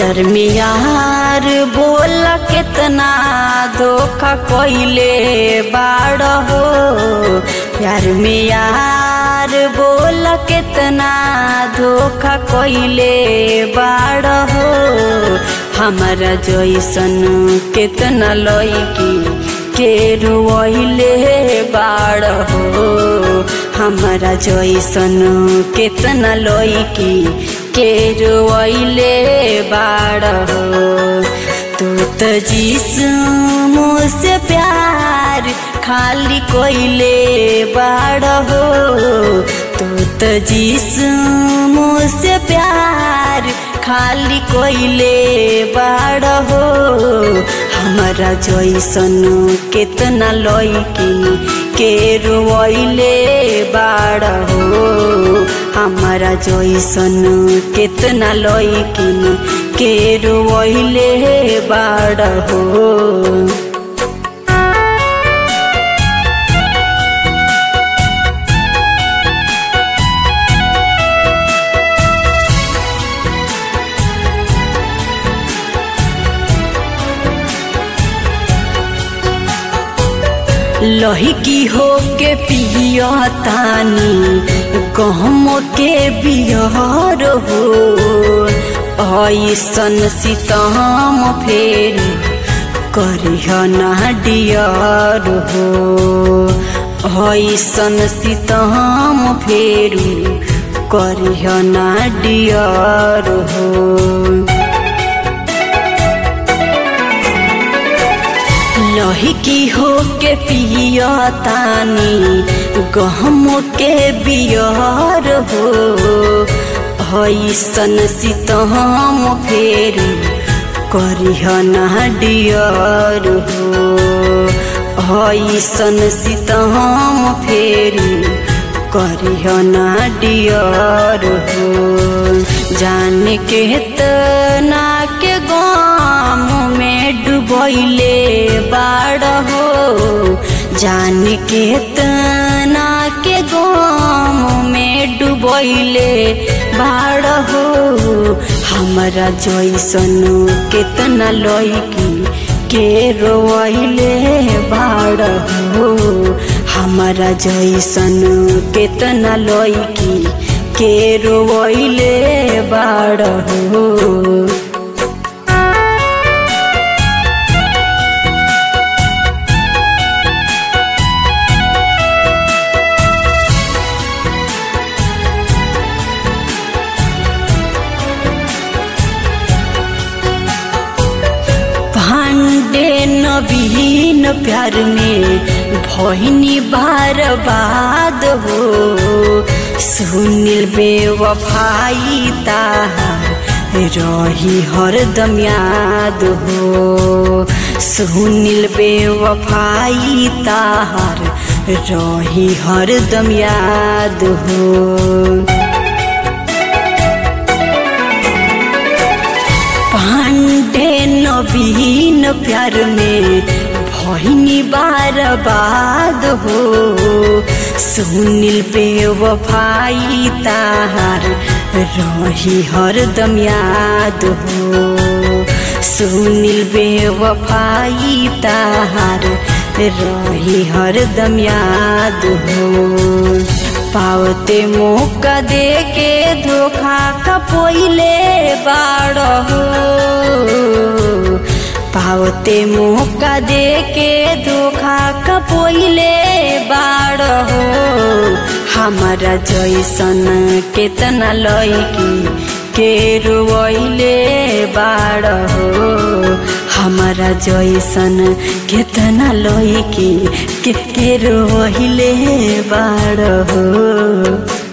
प्यार में यार बोल कितना धोखा कोइले बाड़ हो प्यार में यार बोल कितना धोखा कोइले बाड़ हो हमारा जैसन कितना लईकी के रोइले बाड़ हो हमारा जैसन कितना लईकी के रोइले बाड़ हो तू तो जिस्म से प्यार खाली कोइले बाड़ हो तू तो जिस्म से प्यार खाली कोइले बाड़ हो हमारा जैसन कितना लईकी के रोइले बाड़ हो हमारा जैसन कितना लईकिन के रोइले बाड़ हो लहिकी हो के पियतानी गहम के बिहार हो ऐसन सीतम फेर करिह ना डियर हो ऐसन सीतम फेर करिह ना डियर हो लहिकी हो के पियतानी गहम के बियर हो ऐसन सीतम फेर करिह ना डियर हो ऐसन सीतम फेर करिह ना डियर हो जान के तना के गाम में डुबैले बाड़ हो जान के तना के गाम में डुबैले बाड़ हो हमारा जैसन कितना लईकी के रोइले बाड़ हो हमारा जैसन कितना लईकी के रोइले बाड़ हो भांडे नवीन प्यार में भैनी बार बाद हो सुनील बेवफाई ताहार रही हरदम याद हो सुनील बेवफाई ताहार रही हरदम याद हो पांडे नवीन प्यार में भैनी बार बाद हो सुनील बेवफाई ताहार रही हरदम याद हो सुनील बेवफाई ताहार रही हरदम याद हो पावते मौका दे के धोखा कपोइले बाड़ हो पावते मौका दे के धोखा कपोइले बाड़ हो हमारा जैसन केतना लईकी के रोइले बाड़ हो हमारा जैसन केतना लईकी के के रोइले बाड़ हो